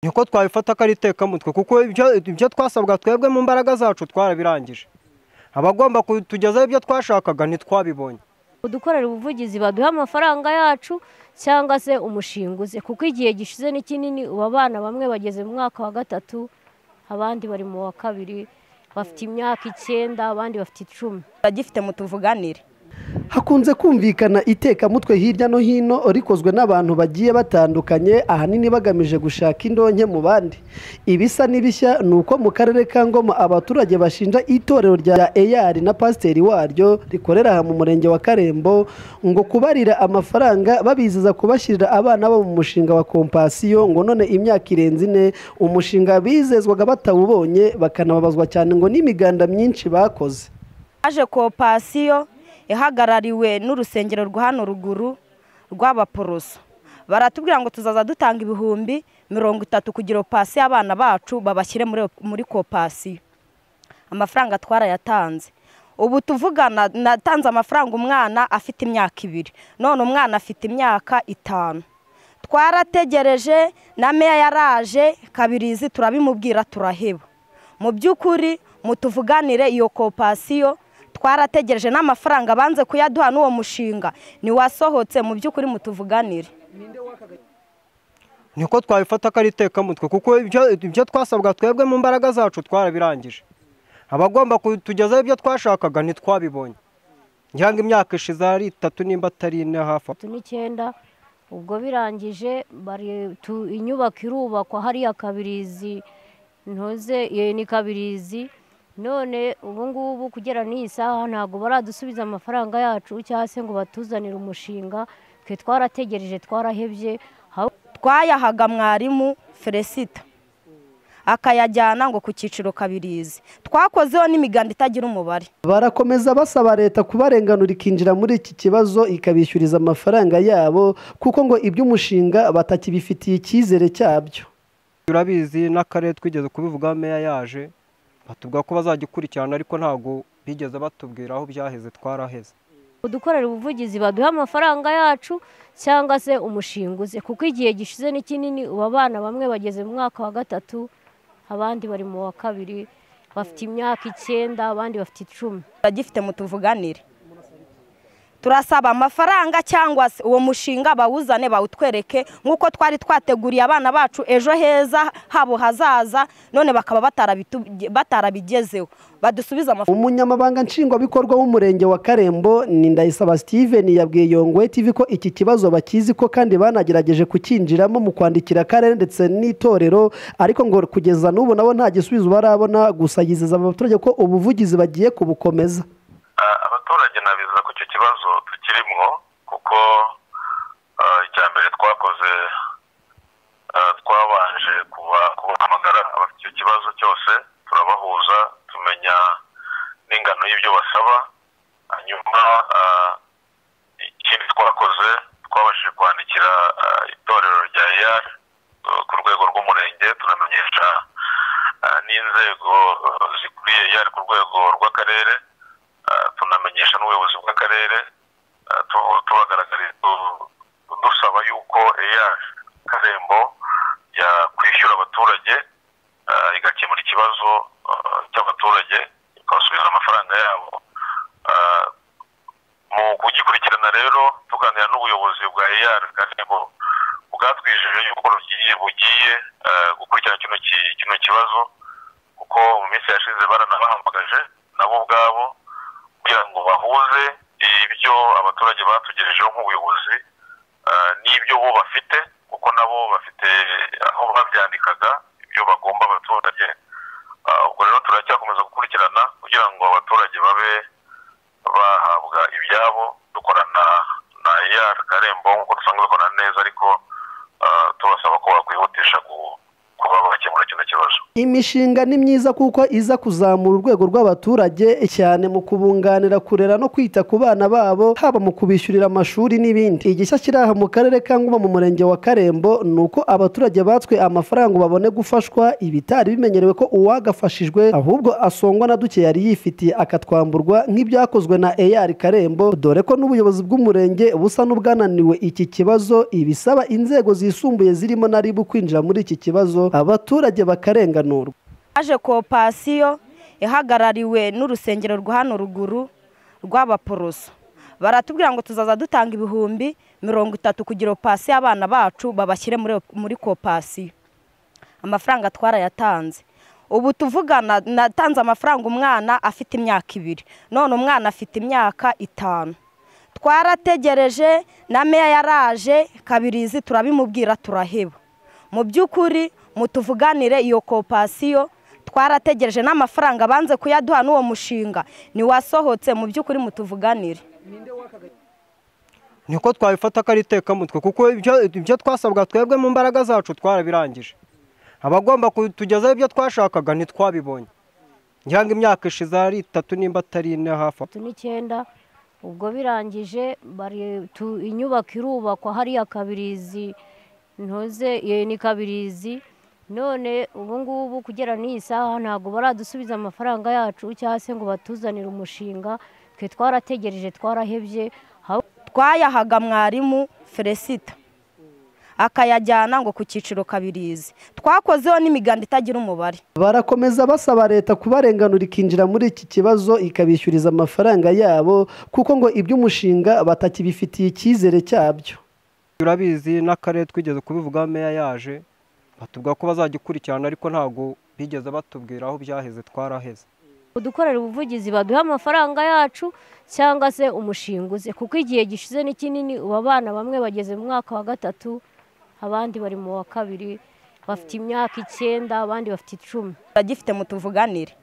niko twabifata ko ari itekamutwe kuko ibyo twasabwa twebwe mu mbaraga zacu twarabirangije abagomba kutugezaho ibyo twashakaga ntitwabibonye kudukorera ubuvugizi baduha amafaranga yacu cyangwa se umushinguzi kuko igihe gishize ni kinini ubu abana bamwe bageze mu mwaka wa gatatu abandi bari mu wa kabiri bafite imyaka icyenda abandi bafite icumi turagifite mutuvuganire hakunze kumvikana itekamutwe hirya no hino rikozwe n'abantu bagiye batandukanye ahanini bagamije gushaka indonke mu bandi ibisa n'ibishya ni uko mu karere ka ngoma abaturage bashinja itorero rya eyari na pasiteri waryo rikorera aha mu murenge wa karembo ngo kubarira amafaranga babizeza kubashyirira abana bo mu mushinga wa kompasiyo ngo none imyaka irenze ine umushinga bizezwaga batawubonye bakanababazwa cyane ngo n'imiganda myinshi bakoze aje kopasiyo ihagarariwe n'urusengero rwa hano ruguru rw'abaporoso baratubwira ngo tuzaza dutanga ibihumbi mirongo itatu kugira opasiyo abana bacu babashyire muri kopasiyo amafaranga twarayatanze ubu tuvugana natanze amafaranga umwana afite imyaka ibiri none umwana afite imyaka itanu twarategereje na meya yaraje kabirizi turabimubwira turaheba mu by'ukuri mutuvuganire iyo kopasiyo twarategereje n'amafaranga banze kuyaduha n'uwo mushinga ntiwasohotse mu by'ukuri mutuvuganire niko twabifata ko ari itekamutwe kuko ibyo twasabwa twebwe mu mbaraga zacu twarabirangije abagomba kutugezaho ibyo twashakaga ntitwabibonye ngira ngo imyaka ishize ari itatu nimba atari ine hafi itatu n'icyenda ubwo birangije inyubako irubakwa hariya kabirizi ntuze ni kabirizi none ubu ngubu kugera n'iyi saha ntabwo baradusubiza amafaranga yacu cyangwa se ngo batuzanire umushinga twe twarategereje twarahebye twayahaga mwarimu feresita akayajyana ngo ku cyiciro kabirizi twakozeho n'imiganda itagira umubare barakomeza basaba leta kubarenganura ikinjira muri iki kibazo ikabishyuriza amafaranga yabo kuko ngo iby'umushinga batakibifitiye icyizere cyabyo turabizi n'akarere twigeze kubivuga meya yaje batubwira ko bazajya ikurikirana ariko ntabwo bigeze batubwira aho byaheze twaraheze kudukorera ubuvugizi baduha amafaranga yacu cyangwa se umushinguzi kuko igihe gishize ni kinini ubu abana bamwe bageze mu mwaka wa gatatu abandi bari mu wa kabiri bafite imyaka icyenda abandi bafite icumi turagifite mutuvuganire turasaba amafaranga cyangwa se uwo mushinga bawuzane bawutwereke nk'uko twari twateguriye abana bacu ejo heza habo hazaza none bakaba batarabigezeho badusubize amafaranga umunyamabanga nshingwabikorwa w'umurenge wa karembo ni ndayisaba steven yabwiye yongwe tv ko iki kibazo bakizi ko kandi banagerageje kukinjiramo mu kwandikira akarere ndetse n'itorero ariko ngo kugeza n'ubu nabo nta gisubizo barabona gusa yizeza abaturage ko ubuvugizi bagiye kubukomeza abaturage nabiza ko icyo kibazo tukirimo kuko icya mbere twakoze twabanje kubahamagara abafite icyo kibazo cyose turabahuza tumenya n'ingano y'ibyo basaba hanyuma ikindi twakoze twabashije kwandikira itorero rya eyari ku rwego rw'umurenge tunamenyesha n'inzego zikuriye eyari ku rwego rw'akarere tunamenyesha n'ubuyobozi bw'akarere tubagaragariza dusaba yuko eya karembo yakwishyura abaturage igakemura ikibazo cy'abaturage ikabasubiza amafaranga yabo mu kugikurikirana rero tuganira n'ubuyobozi bwa eyar karembo bwatwijeje yuko bugiye gukurikirana kino kibazo kuko mu minsi yashize baranabahamagaje nabo ubwabo kugira ngo bahuze ibyo abaturage batugejejeho nk'ubuyobozi n'ibyo bo bafite kuko nabo bafite aho babyandikaga ibyo bagomba abaturage ubwo rero turacyakomeza gukurikirana kugira ngo abaturage babe bahabwa ibyabo dukorana na eyari karembo nk'uko dusanzwe dukorana neza ariko tubasaba ko bakwihutisha kuba bakemura kino kibazo imishinga ni myiza kuko iza kuzamura urwego rw'abaturage cyane mu kubunganira kurera no kwita ku bana babo haba mu kubishyurira amashuri n'ibindi igishya kiri aha mu karere ka ngoma mu murenge wa karembo ni uko abaturage batswe amafaranga ngo babone gufashwa ibitari bimenyerewe ko uwagafashijwe ahubwo asongwa na duke yari yifitiye akatwamburwa nk'ibyakozwe na eyari karembo dore ko n'ubuyobozi bw'umurenge busa n'ubwananiwe iki kibazo ibisaba inzego zisumbuye zirimo na ribu kwinjira muri iki kibazo abaturage bakarenganurwa haje kopasiyo ihagarariwe n'urusengero rwa hano ruguru rw'abaporoso baratubwira ngo tuzaza dutanga ibihumbi mirongo itatu kugira opasiyo abana bacu babashyire muri muri kopasiyo amafaranga twarayatanze ubu tuvugana natanze amafaranga umwana afite imyaka ibiri none umwana afite imyaka itanu twarategereje na meya yaraje kabirizi turabimubwira turaheba mu by'ukuri mutuvuganire iyo kopasiyo twarategereje n'amafaranga banze kuyaduha n'uwo mushinga ntiwasohotse mu by'ukuri mutuvuganire niko twabifata ko ari itekamutwe kuko ibyo- ibyo twasabwa twebwe mu mbaraga zacu twarabirangije abagomba kutugezaho ibyo twashakaga ntitwabibonye ngira imyaka ishize ari itatu nimba atari ine hafi aho. atatu n'icyenda ubwo birangije bari- tu- inyubako irubakwa hariya kabirizi ntuze iyo ni kabirizi none ubu ngubu kugera n'iyi saha ntabwo baradusubiza amafaranga yacu cyangwa se ngo batuzanire umushinga twe twarategereje twarahebye aho twayahaga mwarimu felicita akayajyana ngo ku cyiciro kabirizi twakozeho n'imiganda itagira umubare barakomeza basaba leta kubarenganura ikinjira muri iki kibazo ikabishyuriza amafaranga yabo kuko ngo iby'umushinga batakibifitiye icyizere cyabyo turabizi n'akarere twigeze kubivuga meya yaje batubwira ko bazagikurikirana ariko ntabwo bigeze batubwira aho byaheze twaraheze kudukorera ubuvugizi baduhe amafaranga yacu cyangwa se umushinga uze kuko igihe gishize ni kinini ubu abana bamwe bageze mu mwaka wa gatatu abandi bari mu wa kabiri bafite imyaka icyenda abandi bafite icumi turagifite mutuvuganire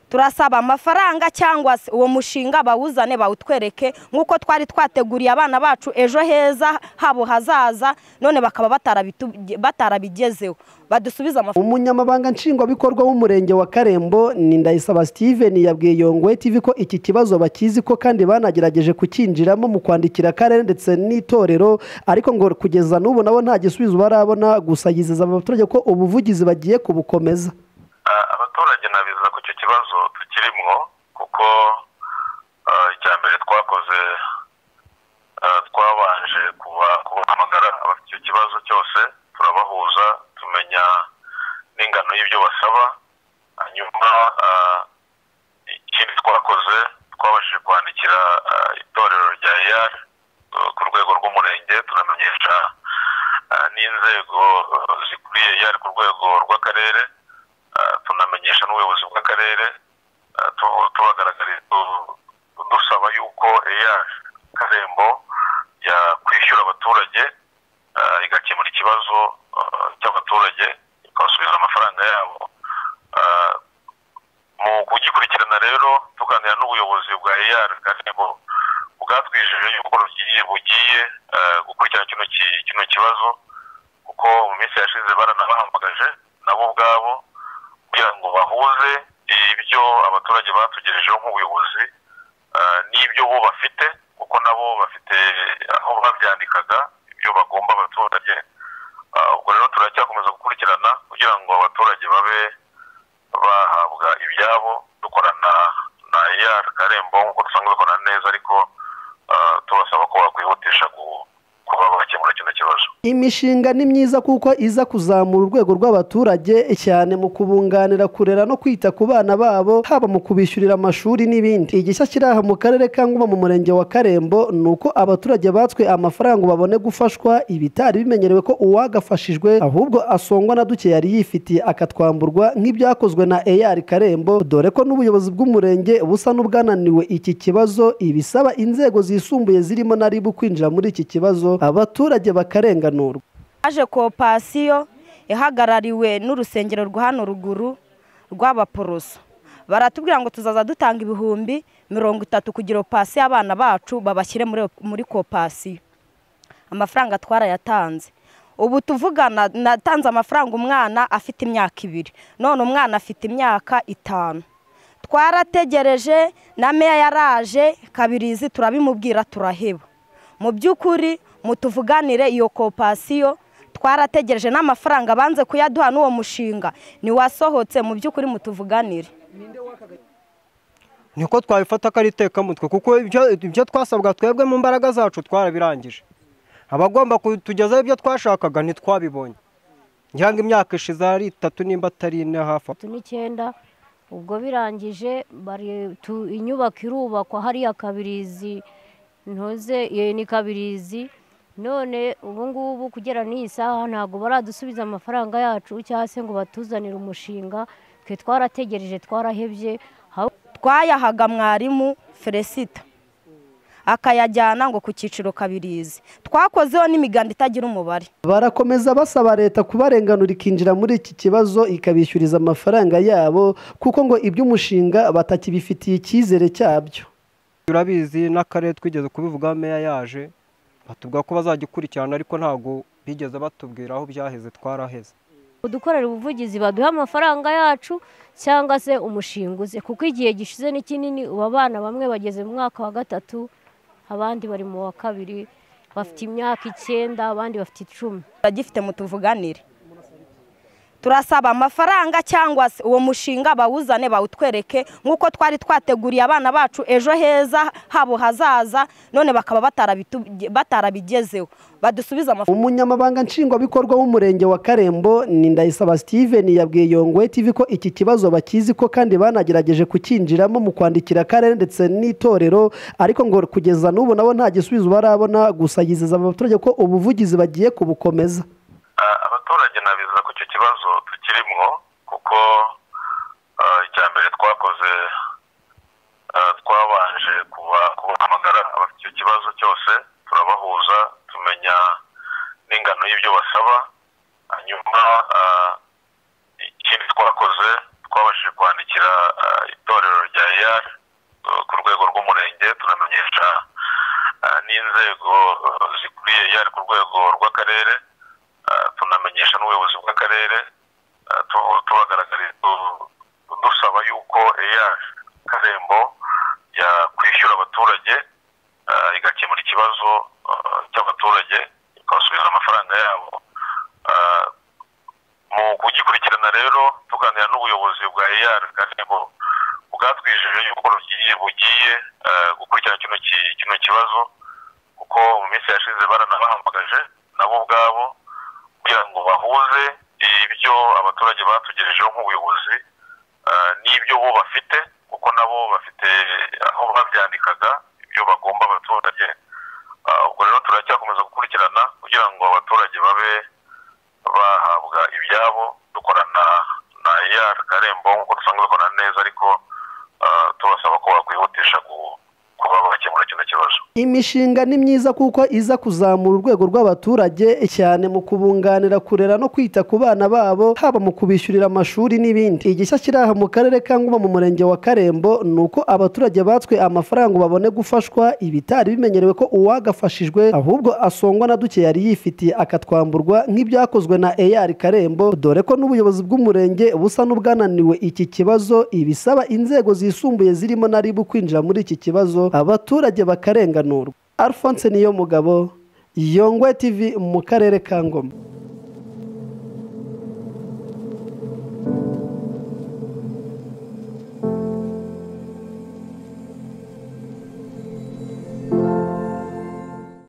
turasaba amafaranga cyangwa se uwo mushinga bawuzane bawutwereke nk'uko twari twateguriye abana bacu ejo heza habo hazaza none bakaba batarabitu- batarabigezeho badusubize amafaranga umunyamabanga nshingwabikorwa w'umurenge wa karembo ni ndayisaba steven yabwiye yongwe tv ko iki kibazo bakizi ko kandi banagerageje kucyinjiramo mu kwandikira akarere ndetse n'itorero ariko ngo kugeza n'ubu nabo nta gisubizo barabona gusa yizeza abaturage ko ubuvugizi bagiye kubukomeza Ah, abaturage nabiza ko icyo kibazo tukirimo kuko ah, icya mbere twakoze ah, twabanje kuba- kubahamagara abafite icyo kibazo cyose turabahuza tumenya n'ingano y'ibyo basaba hanyuma ah, ikindi twakoze twabashije kwandikira ah, itorero rya eyari ku rwego rw'umurenge tunamenyesha ah, n'inzego ah, zikuriye eyari ku rwego rw'akarere ah, tunamenyesha n'ubuyobozi bw'akarere ah, tu- tubagaragariza tu- dusaba yuko eyari karembo yakwishyura abaturage ah, igakemura ikibazo ah, cy'abaturage ikabasubiza amafaranga yabo Ah, mu kugikurikirana rero tuganira n'ubuyobozi bwa EAR kandi ngo bwatwijeje yuko rugiye bugiye eh, gukurikirana kino ki- kino kibazo kuko mu minsi yashize baranabahamagaje nabo ubwabo kugira ngo bahuze ibyo abaturage batugejejeho nk'ubuyobozi eh, n'ibyo bo bafite kuko nabo bafite aho babyandikaga ibyo bagomba abaturage Ah, ubwo rero turacyakomeza gukurikirana kugira ngo abaturage babe bahabwa ibyabo dukorana na EAR Karembo nk'uko dusanzwe dukora neza ariko ah, tubasaba ko bakwihutisha ku- kuba bakemura kino kibazo imishinga ni myiza kuko iza kuzamura urwego rw'abaturage cyane mu kubunganira kurera no kwita ku bana babo haba mu kubishyurira amashuri n'ibindi igishya kiri aha mu karere ka ngoma mu murenge wa karembo ni uko abaturage batswe amafaranga ngo babone gufashwa ibitari bimenyerewe ko uwagafashijwe ahubwo asongwa na duke yari yifitiye akatwamburwa nk'ibyakozwe na eyari karembo dore ko n'ubuyobozi bw'umurenge busa n'ubwananiwe iki kibazo ibisaba inzego zisumbuye zirimo na ribu kwinjira muri iki kibazo abaturage bakarenganurwa haje kopasiyo ihagarariwe n'urusengero rwa hano ruguru rw'abaporoso baratubwira ngo tuzaza dutanga ibihumbi mirongo itatu kugira opasiyo abana bacu babashyire muri muri kopasiyo amafaranga twarayatanze ubu tuvugana natanze amafaranga umwana afite imyaka ibiri none umwana afite imyaka itanu twarategereje na meya yaraje kabirizi turabimubwira turaheba mu by'ukuri mutuvuganire iyo kopasiyo twarategereje n'amafaranga banze kuyaduha n'uwo mushinga ntiwasohotse mu by'ukuri mutuvuganire niko twabifata ko ari itekamutwe kuko ibyo- ibyo twasabwa twebwe mu mbaraga zacu twarabirangije abagomba kutugezaho ibyo twashakaga ntitwabibonye ngira ngo imyaka ishize ari itatu nimba atari ine hafi aho. batatu n'icyenda ubwo birangije bari- tu- inyubako irubakwa hariya kabirizi ntuze iyo ni kabirizi none ubu ngubu kugera n'iyi saha ntabwo baradusubiza amafaranga yacu cyangwa se ngo batuzanire umushinga twe twarategereje twarahebye haba twayahaga mwarimu feresita akayajyana ngo ku cyiciro kabirizi twakozeho n'imiganda itagira umubare barakomeza basaba leta kubarenganura ikinjira muri iki kibazo ikabishyuriza amafaranga yabo kuko ngo iby'umushinga batakibifitiye icyizere cyabyo turabizi n'akarere twigeze kubivuga meya yaje batubwira ko bazajya ikurikirana ariko ntabwo bigeze batubwira aho byaheze twaraheze kudukorera ubuvugizi baduhe amafaranga yacu cyangwa se umushinga uze kuko igihe gishize ni kinini ubu abana bamwe bageze mu mwaka wa gatatu abandi bari mu wa kabiri bafite imyaka icyenda abandi bafite icumi turagifite mutuvuganire turasaba amafaranga cyangwa se uwo mushinga bawuzane bawutwereke nk'uko twari twateguriye abana bacu ejo heza habo hazaza none bakaba batarabitu- batarabigezeho badusubize amafaranga umunyamabanga nshingwabikorwa w'umurenge wa karembo ni ndayisaba steven yabwiye yongwe tv ko iki kibazo bakizi ko kandi banagerageje kucyinjiramo mu kwandikira akarere ndetse n'itorero ariko ngo kugeza n'ubu nabo nta gisubizo barabona gusa yizeza abaturage ko ubuvugizi bagiye kubukomeza Ah, abaturage nabizeza ko icyo kibazo tukirimwo kuko ah, icya mbere twakoze ah, twabanje kuba- kubahamagara abafite icyo kibazo cyose turabahuza tumenya n'ingano y'ibyo basaba hanyuma ah, ikindi twakoze twabashije kwandikira ah, itorero rya eyari ku rwego rw'umurenge turamenyesha ah, n'inzego ah, zikuriye eyari ku rwego rw'akarere Ah, tunamenyesha n'ubuyobozi bw'akarere ah, tu- tubagaragariza tu- dusaba yuko eya karembo yakwishyura abaturage ah, igakemura ikibazo ah, cy'abaturage ikabasubiza amafaranga yabo Ah, mu kugikurikirana rero tuganira n'ubuyobozi bwa eyari kandi ngo bwatwijeje yuko rugiye bugiye eh, gukurikirana kino ki- kino kibazo kuko mu minsi yashize baranabahamagaje nabo ubwabo kugira ngo bahuze ibyo abaturage batugejejeho nk'ubuyobozi eh, n'ibyo bo bafite kuko nabo bafite aho babyandikaga ibyo bagomba abaturage Ah, ubwo rero turacyakomeza gukurikirana kugira ngo abaturage babe bahabwa ibyabo dukorana na EAR Karembo nk'uko dusanzwe dukorana neza ariko ah, tubasaba ko bakwihutisha ku- kuba bakemura kino kibazo imishinga ni myiza kuko iza kuzamura urwego rw'abaturage cyane mu kubunganira kurera no kwita ku bana babo haba mu kubishyurira amashuri n'ibindi igishya kiri aha mu karere ka Ngoma mu murenge wa Karembo ni uko abaturage batswe amafaranga ngo babone gufashwa ibitari bimenyerewe ko uwagafashijwe ahubwo asongwa na duke yari yifitiye akatwamburwa nk'ibyakozwe na eyari Karembo dore ko n'ubuyobozi bw'umurenge busa n'ubwananiwe iki kibazo ibisaba inzego zisumbuye zirimo na ribu kwinjira muri iki kibazo abaturage bakarenganurwa Alphonse niyo mugabo Yongwe TV mu karere ka Ngoma